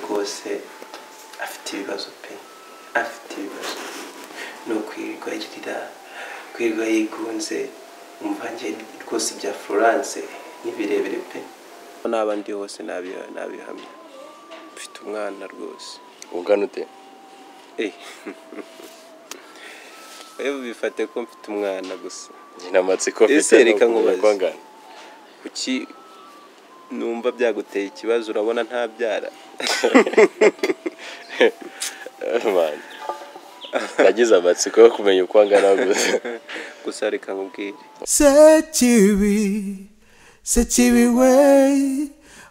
hose afite ibibazo pe afite ibibazo ni ukwirirwa yirira kwirirwa yigunze umvange rwose ibya florence ni birebire pe n'aba ndi hose nabi- nabihamya mfite umwana rwose ugana ute Eh. wewe bifate ko mfite umwana gusa njye namatsiko Ese mfite reka n'ukumenya nkubaze. kwangana kuki numva byaguteye ikibazo urabona ntabyara Man. nagize amatsiko yo kumenya uko angana gusa gusa reka nkubwire sekibi sekibi we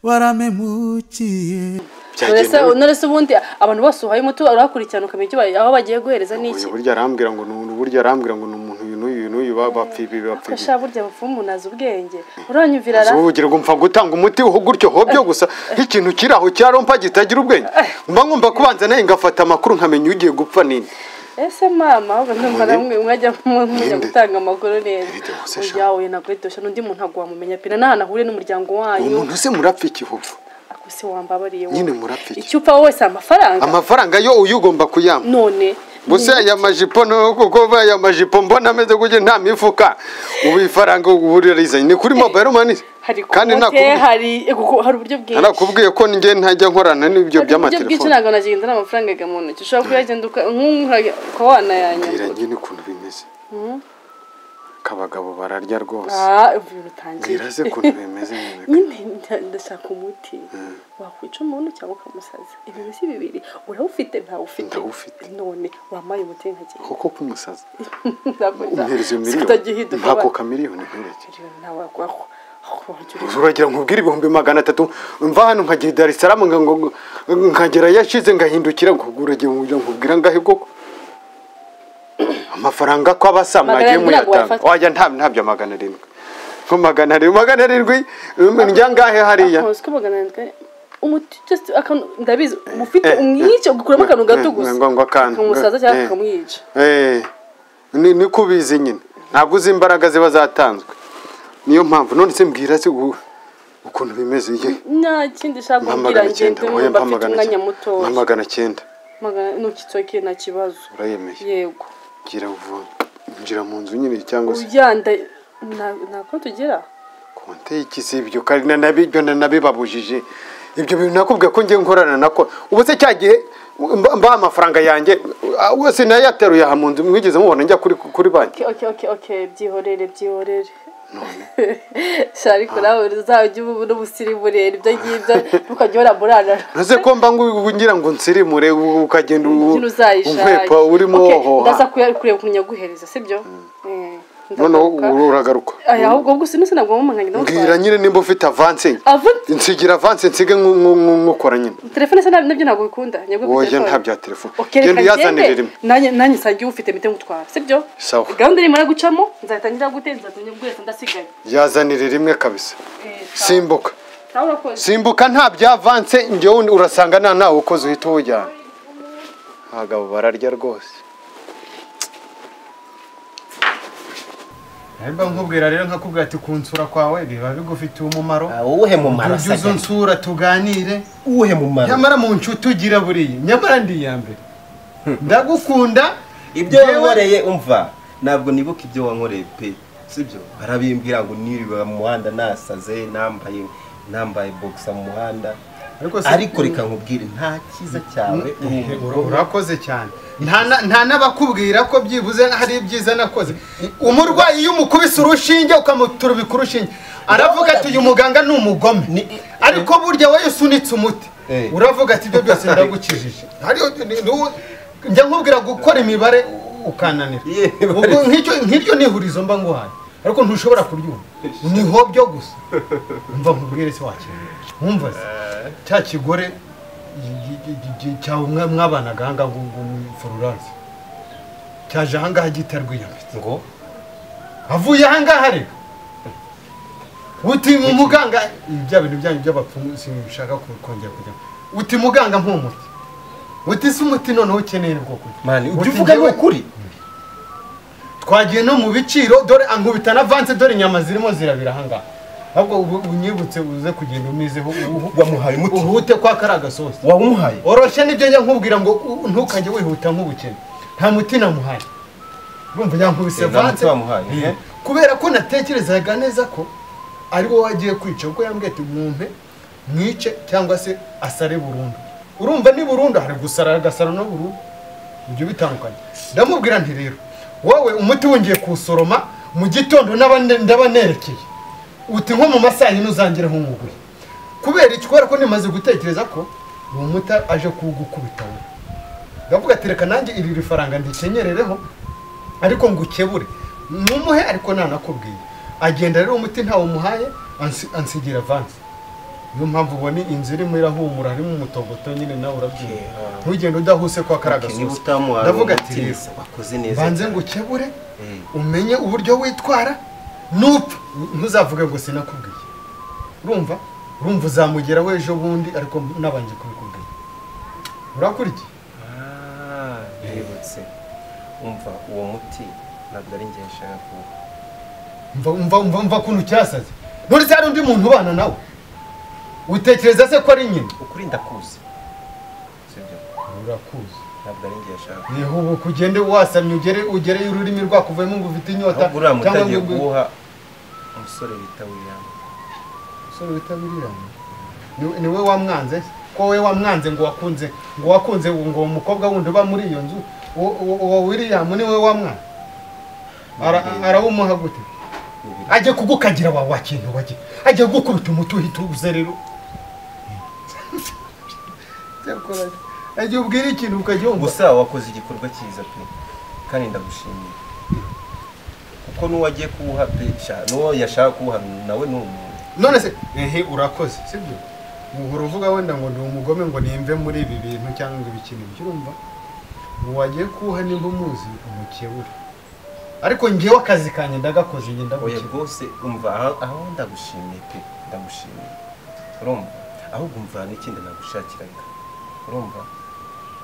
waramemukiye Uretse uretse ubundi abantu bose uhaye umuti urabakurikirana ukamenya icyo ba- aho bagiye guhereza n'iki uyu burya arambwira ngo ni burya arambwira ngo ni umuntu uyu n'uyu n'uyu ba- bapfa ibi bapfa ibi Kasha burya bapfumu umuntu azi ubwenge uranyumvira ra ubu bugira ngo mpfa gutanga umuti ho gutyo hobyo gusa nk'ikintu kiri aho cya rompa kitagira ubwenge mba ngomba kubanza nawe ngafata amakuru nkamenya ugiye gupfa nini ese mama ahubwo ndumva namwe mwajya mu- mujya Ninde? gutanga amakuru neza Ninde wose sha? uyawe naguhitosha n'undi muntu ntabwo wamumenya pina n'ahantu ahuriye n'umuryango uwo wanyu muntu se murapfa iki hopfa ako si wambabariye wowe. Nyine murapfike. icyo upfa wese amafaranga amafaranga yo uyu ugomba kuyampa none gusa aya majipo no kuko aya majipo mbona ameze gutya nta mifuka ubu ifaranga uburizanye ni kuri mobile money hari kandi kote nakubwiye- hari ego, hari uburyo bwinshi narakubwiye ko njye ntajya nkorana Hari n'ibyo uburyo bwinshi by'amatelefone ntabwo nagenda n'amafaranga ajya mu ntoki ushobora kuyagenda uka- nk'uyu ukaba mbwira wanayanyagura njye n'ukuntu bimeze kabagabo bararya rwose Ah, ibintu bitangiye mbwira se ukuntu bimeze nyine nyine nda- ndashaka umuti wakwica umuntu cyangwa ukamusaza ibintu si bibiri urawufite ntawufite Ndawufite. none wampaye umuti nkagenda koko kumusaza Ntabwo nza- umpereza iyo miliyoni sikutagihinduka mpako ba- kamiliyoni mpereke Miliyoni nawe wagwaho Aho wagira uti, uragira ngo ubwire ibihumbi magana atatu mva hano nkagera i Dar es Salaam nga- ngo- nkagera yashize ngahindukira ngo uragira ngo nkubwira ngahe koko amafaranga ko Magana abasa mwagiye arindwi ntabwo muyatanga wayafata. wajya nta ntabyo magana arindwi ko magana arindwi magana arindwi um, njya ngahe hariya "Ntazi ko magana arindwi ari- umuti just akantu ndabizi umufite eh, umwica ukuramo akantu gato eh, gusa ngo- ngo akantu, ukamusaza eh, cyangwa eh. ukamwica Eh, ni ni ko ubizi nyine ntabwo uzi imbaraga ziba zatanzwe niyo mpamvu none se mbwira se ubu- ukuntu bimeze ye nta kindi ushaka mpa kumbwira magana ngende icyenda oya, numva mpa afite magana umwanya icyenda mpa mutoya magana icyenda magana ntoki toki nta kibazo urayemeye yego gira vuba injira mu nzu nyine cyangwa se ujyanda nta- nta konti ugira konte y'ikisi ibyo kandi na nabibyo na nabibabujije ibyo bintu nakubwiye ko ngiye nkorana nako ubu se cya gihe mba- mba amafaranga yanjye ah, wese nayateruye aha mu nzu mwigeze mubona njya kuri kuri banki Okay, okay, okay, okay, byihorere byihorere sha ariko nawe uzajya uba n'umusirimurera ibyo ngibyo ntukajya uhora murarara ntuze ko mba ngu- ngira ngo nsirimure u- ukagenda u- ikintu uzayishaka unkwepa urimo Okay, ndaza wohoha kuya- kureba ukuntu nyaguhereza sibyo Eh, ndagaruka. noneho uru- uragaruka Aya, ahubwo ubwo sinuse ntabwo wamumanganye mbwira nyine nimba ufite avanse Avanse? nsigira avanse nsige nku- nku- nku- nkukora nyine telefone se nab- nabyo ntabwo bikunda nyagwe wowe nta bya telefone Okay, genda reka uyazanire ngende rimwe nanjye nanjye nsangiye ufite mite ngutwara sibyo Sawa. gahunda irimo gucamo nzatangira guteza nzatangira ndasigaye yazanire rimwe kabisa Eh, sawa. simbuka Sawa, urakoze simbuka nta byavanse njyewe urasanga nta nawe ukoze uhita uwujyana abagabo bararya rwose niba nkubwira rero nkakubwira ati kunsura kwawe biba bigufitiye umumaro uwuhe mumaro tujye uza sajya unsura tuganire uwuhe mumaro nyamara mu nshuti ugira buriya nyamara ndi iya mbere ndagukunda ibyo Yewe- wankoreye umva ntabwo nibuka ibyo wankoreye pe sibyo barabimbwira ngo niriwe mu muhanda nasaze nambaye nambaye bogisa mu muhanda Ariko se- ariko reka nkubwire nta cyiza cyawe Ura- urakoze cyane Nta na- nta n'abakubwira ko byibuze hari ibyiza nakoze umurwayi iyo umukubise urushinge ukamuturubika urushinge aravuga ati uyu muganga ni umugome ariko burya wowe usunitse umuti Eh. uravuga ati ibyo byose ndagukijije Hariyo- ni- ni wo- njya nkubwira gukora imibare u- ukananira Yeah. Ubwo nk'icyo- nk'iryo ni ihurizo mba nguhaye ariko ntushobora kuryumva ni hobyo gusa mva nkubwire se wakira nkumva se cya kigore cyawe mwabanaga aha ngaha ngo ni fororance cyaje aha ngaha gitarwiyambitse ngo avuye aha ngaha reka uti mu muganga ibi bya bintu byanyu by'abapfumu sinshaka ku- kongera kujyamo uti muganga mpumuti uti se umuti noneho ukeneye ni bwo kurya mani Uti ujya uvuga njyewe- ni ukuri twagiye no mu biciro dore ankubita na vanse dore inyama zirimo zirabira ahangaha ahubwo ubu- unyibutse uze kugenda umizeho uhu- wamuhaye umuti uhute kwa kari agasosi wamuhaye oroshye nibyo njya nkubwira ngo u- ntukajye wihuta nk'ubukene nta muti namuhaye urumva yankubise Eh, nta muti vanse wamuhaye, eh. kubera ko natekerezaga neza ko ari wowe wagiye kwica kuko yambwiye ati mwumpe mwice cyangwa se asare burundu urumva ni burundu hari gusara agasara no burundu ibyo bitandukanye ndamubwira nti rero wowe umuti wongeye kuwusoroma mu gitondo n'aba- ndaba nerekeye uti nko mu masaha yino uzangire nk'umuguye kubera iki kubera ko nimaze gutekereza ko uwo muti aje kuwugukubita wowe ndavuga ati reka nanjye iri ri faranga ndikenyerereho ariko ngukebure numuhe ariko nanakubwiye agenda rero umuti ntawumuhaye ansi- ansigira vansi niyo mpamvu ubona inzu irimo irahumura harimo umutogoto nyine nawe urabyumva ntugende udahuse kwa kariya Okay, niba gasosi utamuhaye ndavuga uwo ati muti, rero wakoze neza banze cyane. ngo ukebure Mm. umenye uburyo witwara nupfa ntuzavuge ngo sinakubwiye urumva urumva uzamugeraho ejo bundi ariko nabanje kubikubwira urakurikiye Ah, ndibutse umva uwo muti ntabwo ari njye nshaka kuwuha mva mva mva mva kuntu cyasaze nturize hari undi muntu ubana nawe utekereza se ko ari nyina ukuri ndakuzi sibyo urakuzi ntabwo ari njye nshaka kuwuha. yewe ubu kugende wasamye ugere ugereyo ururimi rwakuvuyemo ngo ufite inyota ahubwo uriya muti agiye ngo- kuwuha umusore bita william umusore wita william ni we wamwanze se? ko we wamwanze ngo wakunze ngo wakunze ngo uwo mukobwa wundi uba muri iyo nzu uwo- uwo uwo william ni we wamwanze Ara- arawumuha gute ajya kugukagira wa wakintu wajya ajya kugukubita umuti uhita uze rero Cyakora, ajya ubwira ikintu ukajya wumva gusa wakoze igikorwa cyiza pe kandi ndagushimiye kuko n'uwagiye kuwuha pe sha- n'uwo yashaka kuwuha nawe ni umuntu none se ehe urakoze sibyo uhora uvuga wenda ngo ndi umugome ngo nimve muri ibi bintu cyangwa ngo ibikinisho urumva wagiye kuwuha niba umuzi umukebure ariko ngewe akazi kanjye ndagakoze njye oya ndagukebura rwose umva aha- aho ndagushimiye pe ndagushimiye urumva ahubwo umva n'ikindi nagushakiraga urumva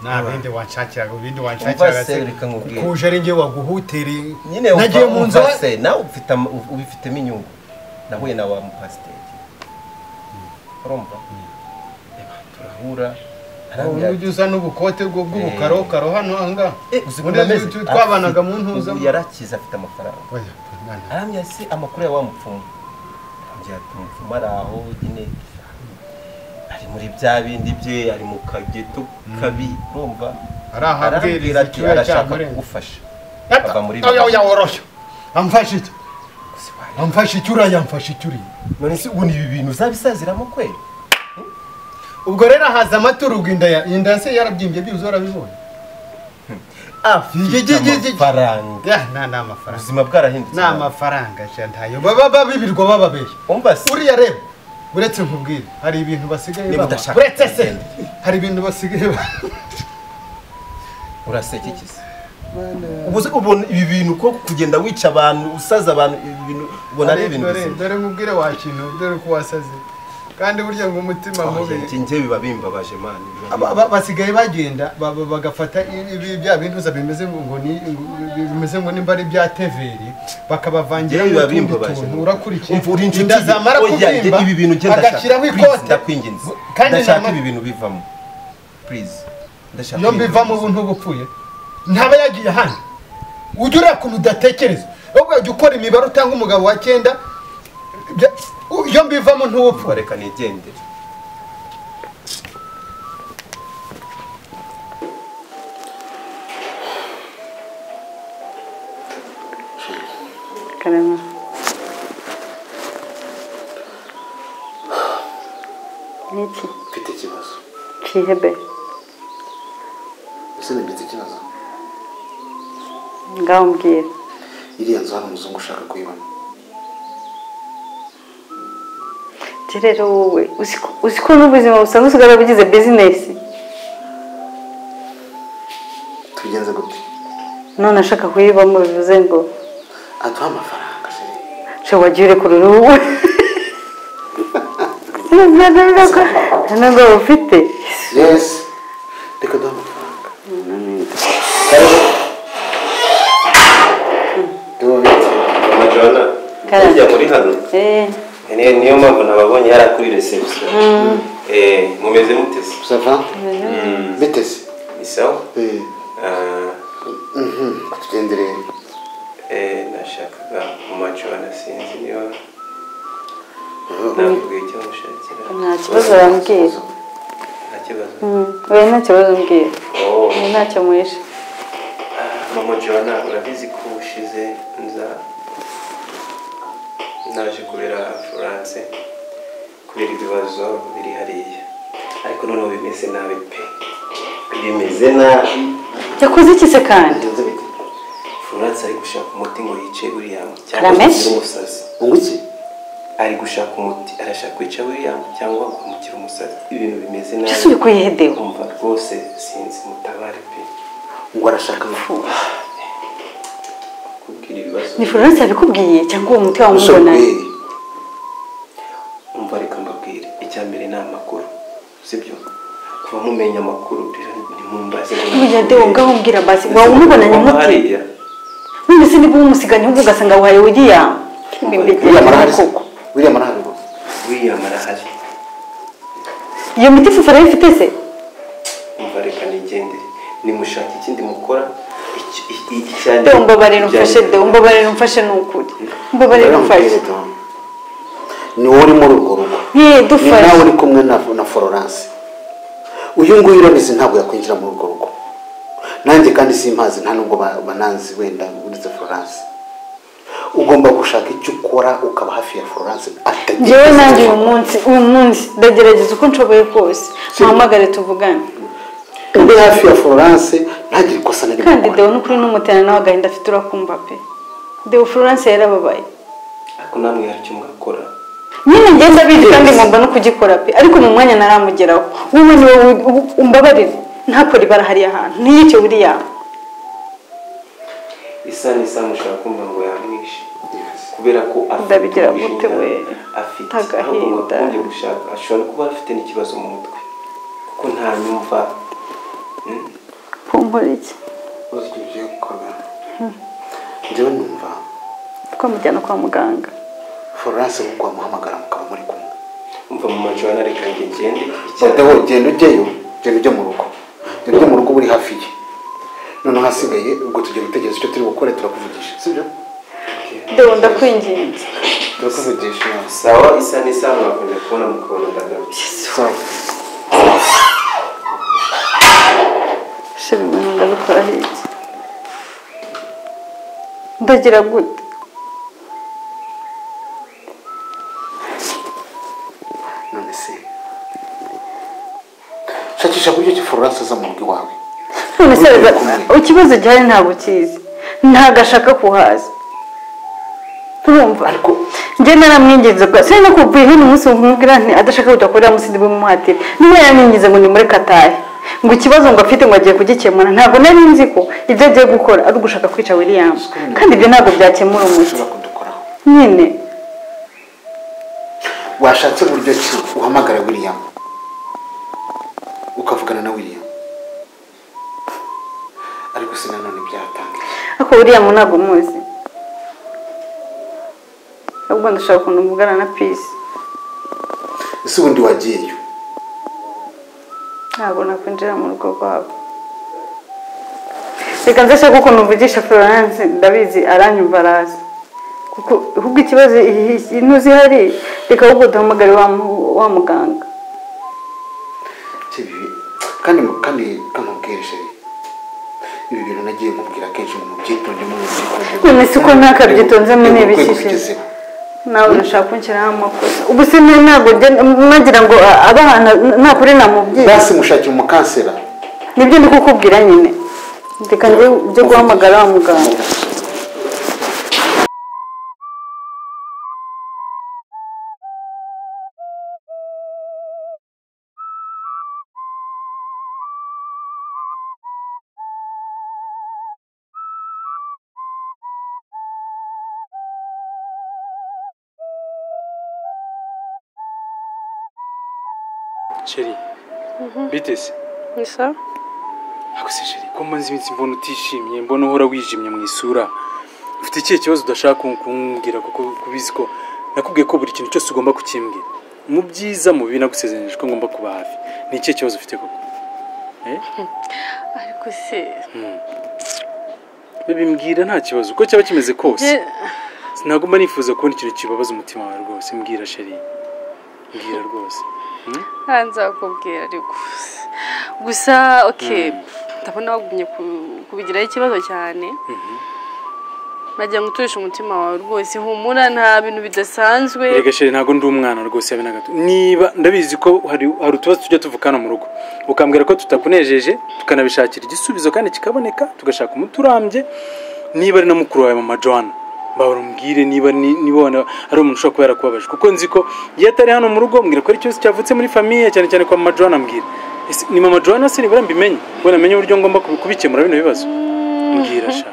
nta bindi wanshakiraga ibindi Umva wanshakiraga se, reka nkubwire. kuje ari ngewe waguhutereye nyine wumva- nagiye mu nzu wumva se nawe ufite ama- uf- ubifitemo inyungu nahuye na wa mupasiteri urumva Eba, turahura arambwira ujya uza n'ubukote bwo bw'ubukarokaro hano ahangaha Eh, uzi Muri ukuntu ameze? izi tu- twabanaga mu Afite- ntuza ubu yarakize afite amafaranga Oya, nana. aramya se amakuru ya wa mupfumu ambwira ati umupfumu ari aho nyine ari muri bya bindi bye ari mu kageto kabi urumva Ari aho abwiriza arambwira ati icyuya arashaka cyamurenze." kugufasha Epa, muri oya oya woroshye amfashe iki Gusa wari- amfashe iki uriya yamfashe iki uriya none se ubu ni ibi bintu uzabisaziramo kweli ubwo rero haza amaturugu inda ya inda se yarabyimbye byuzuye urabibonye afite amafaranga ya nta ni amafaranga ubuzima bwarahindutse ni amafaranga sha ntayo baba babirirwa bababeshya umva se uriya reba uretse nkubwire hari ibintu basigaye Niba baba udashaka uretse se kugenda. hari ibintu basigaye ba- urasekekiza ubu se ubona ibi bintu ko kugenda wica abantu usaza abantu ibi bintu ubona ari Dore- ibintu dore bizima dore nkubwire wa kintu dore ko wasaze kandi burya ngo umutima mubi Njye- njye biba bimbabaje mani Aba- aba- basigaye bagenda ba- ba- bagafata i- ibi bya bintuza bimeze ngo ngo ni ngo- bimeze ngo nimba ari bya teveri bakabavangira Njyewe biba utundi bimbabaje. tuntu urakurikiye Umva uri inshuti inda ye. zamara Oya, njye kubyimba ibi bintu ngenda agashyiraho Please, ikote ndakwinginze kandi ndashaka nama- ibi bintu bivamo please ndashaka iyo ibi bintu mbivamo ubu bivamo. ntubupfuye ntaba yagiye hano ujya uriya kuntu udatekereza ahubwo wajya ukora imibare utanga umugabo wa cyenda bya- u- iyo mbivamo Umva, ntubupfuye reka nigendere karema niki mfite ikibazo cihebe ese nagize ikibazo ngaho mbwira iriya nzu hano umuzungu ushaka kuyibona Njye rero wowe uzi ko- uzi ko n'ubuzima busanzwe usigaye bugize bizinesi tubigenze gute none ashaka kuyibamo bivuze ngo aduha amafaranga sheri nshya wagiye urekura uruhu ntabwo ufite yesi reka duha amafaranga Karame. muri hano Eh, niyo niyo mpamvu nababonye yari kuri reception Eh, mumeze mute se sava biteze ni sawa Eh, Ah, mhm, tugendere eh, nashakaga mu macura nasinzi niba nabibwiye icyo mushakira nta kibazo wambwira nta kibazo wowe nta kibazo mbwira Oh, ni ntacyo mwishe ah, mama joana urabizi ko ushize nza naje kubera florence kubera ibibazo biri hariya ariko noneho bimeze nabi pe bimeze nabi yakoze iki se kandi florence ari gushaka umuti ngo yice william Aramesh? agire umusazi unguki ari gushaka umuti arashaka kwica william cyangwa akamukira umusazi ibintu bimeze mbese uri nabi kuyihedewe kumva rwose sinzi mutabare pe ngo arashaka amafu kubwira ibibazo ni florence yabikubwiye cyangwa uwo muti wamubonanye umusore umva reka mbabwire icya mbere ni amakuru sibyo kuba mumenya amakuru rero ntimumbaze ngo buriya de wowe ngaho umbwira basi waba umubonanye Kuba umuti hariya none se niba umusiganye ahubwo ugasanga wahaye william william arahari se? koko william arahari ngo william arahari iyo miti fufu nayo ifite se umva reka nigendere nimushaka ikindi mukora icyo- i- i- icyari- de umbabarira umfashe icyari- de umbabarira umfashe ni ukuri umbabarira umfashe ni wowe uri muri urwo rugo Yee, ni dufashe. nawe uri kumwe na na florence uyu nguyu urabizi ntabwo yakwinjira muri urwo rugo nanjye kandi simpazi nta nubwo ba- bananzi wenda uretse florence ugomba gushaka icyo ukora ukaba hafi ya florence atagenda njyewe nanjye uyu munsi uyu munsi ndagerageza uko nshoboye kose mpahamagare tuvugane uri hafi ya florence ntagire ikosa na rimwe kandi dewe n'ukuri n'umutera nawe agahinda afite urakumva pe dewe florence yarababaye ariko namwe hari icyo mwakora nyine ngenda bizi kandi ngomba no kugikora pe ariko mu mwanya naramugeraho wowe niwe wi- umbabarire ntakore ibara hariya hantu ntiyice buriya isa n'isa mushaka kumva ngo yamwishe kubera ko Ndabigira ubujinja gute we? afite Agahinda. ahubwo mwakunde gushaka ashobora kuba afite n'ikibazo mu mutwe kuko nta nyumva kumpora iki uzwi ibyo gukora njyewe numva twamujyana kwa muganga florence nk'uko wamuhamagara mukaba muri kumwe umva mu majana reka ngo ngende Bade icyari wowe genda ujyeyo genda ujye mu rugo genda ujye mu rugo uri hafi ye noneho hasigaye ubwo tugiye gutegereza icyo turi gukora turakuvugisha sibyo dewe ndakwinginze turakuvugisha sawa isa n'isa mwakunze kubona mukabona ndagaruye sawa shira ibintu ndabikora hirya ndagira gute none se shakisha ku gice florence aza mu rugo iwawe none se Ujye reba- kumwe. ikibazo gihari ntabwo ukizi ntabwo ashaka kuhaza urumva njye naramwinginze bwa sinari no kubwira hino umunsi mubwira nti adashaka kujya kurira munsi ndibimuhatire niba yaramwinginze ngo nimure katahe ngo ikibazo ngo afite ngo agiye kugikemura ntabwo nari nzi ko ibyo agiye gukora ari ugushaka kwica william kandi ibyo ntabwo byakemura umuti ushobora kudukoraho nyine washatse uburyo ki uhamagara william ukavugana na william ariko se nanone byatangiye ariko william ntabwo muzi ahubwo ndashaka ukuntu mvugana na peace ese ubundi wagiyeyo ntabwo nakwinjira mu rugo rwabo reka nze shaka ukuntu mvugisha florence ndabizi aranyumva araza kuko ahubwo ikibazo ntuzi hari reka ahubwo duhamagare wa mu- wa muganga kibi kandi kandi kamubwire sheri ibi bintu nagiye mubwira kenshi ngo mubyitonde mubyitonde None se uko ntakabyitonzemo ni Ntabwo ibiki se? kubigezeho. nawe nashaka kunshyiraho amakosa ubu se nari ntabwo ngenda- nagira ngo a- abana nakure namubwira basi mushakira umukansera nibyo ndi kukubwira nyine reka njye byo guhamagara wa muganga sheri biteze akuse sheri ko mbanza iminsi mbona utishimye mbona uhora wijimye mu isura ufite ikihe kibazo udashaka kun- kumbwira kuko kubizi ko nakubwiye ko buri kintu cyose ugomba kukimbwira mu byiza mu bibi nagusezeranije ko ngomba kuba hafi ni ikihe kibazo ufite koko ariko se bimbwira nta kibazo uko cyaba kimeze kose Je- sinagomba nifuza kubona ikintu kibabaza umutima wawe rwose mbwira sheri mbwira rwose nta nzakubwira ariko gusa oke ndabona wagumye ku- kubigiraho ikibazo cyane nagira ngo uturishe umutima wawe rwose humura nta bintu bidasanzwe Erega sheri ntabwo ndi umwana rwose yabe na gato niba ndabizi ko hari hari utubazo tujya tuvukana mu rugo ukambwira ko tutakunejeje tukanabishakira igisubizo kandi kikaboneka tugashaka umuti urambye niba ari na mukuru wawe mama Joanna mbabara umbwire niba ni- niba wana- ari umuntu ushobora kuba yarakubabaje kuko nzi ko iyo atari hano mu rugo mbwira ko ari ikibazo cyavutse muri famiye cyane cyane kwa mama Joanna mbwira Ese ni mama Joanna se nibura mbimenye ubona amenye uburyo ngomba kubi- kubikemura bino bibazo mbwira sha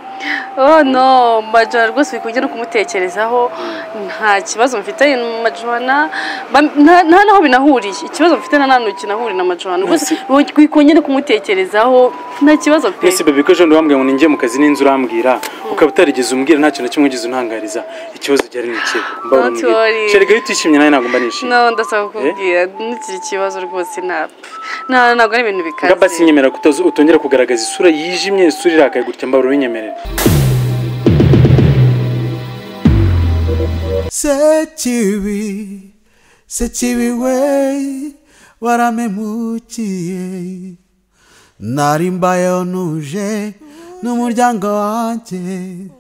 oh no majora rwose uri kongera kumutekerezaho nta kibazo mfitanye na majora ba- nta nta naho binahuriye ikibazo mfite na nta kinahuriye na majora rwose uri kongera kumutekerezaho nta kibazo pe ese bebe ko ejo bundi wambwira ngo ninjye mu kazi n'inzu urambwira ukaba utarigeze umbwira nta kintu na kimwe ugeze untangariza ikibazo gihari ni ikihe Don't worry. sherega iyo utishimye nawe ntabwo mba nishimye no ndasaba kukubwira n'ikiri kibazo rwose napfa nta ntabwo ari ibintu bikaze ngamba sinyemera kutoza utongera kugaragaza isura yijimye isura irakaye gutya mbabura ubinyemerere Sekibi, sekibi we, waramemukiye. Nari mbayeho ntuje n'umuryango wanjye.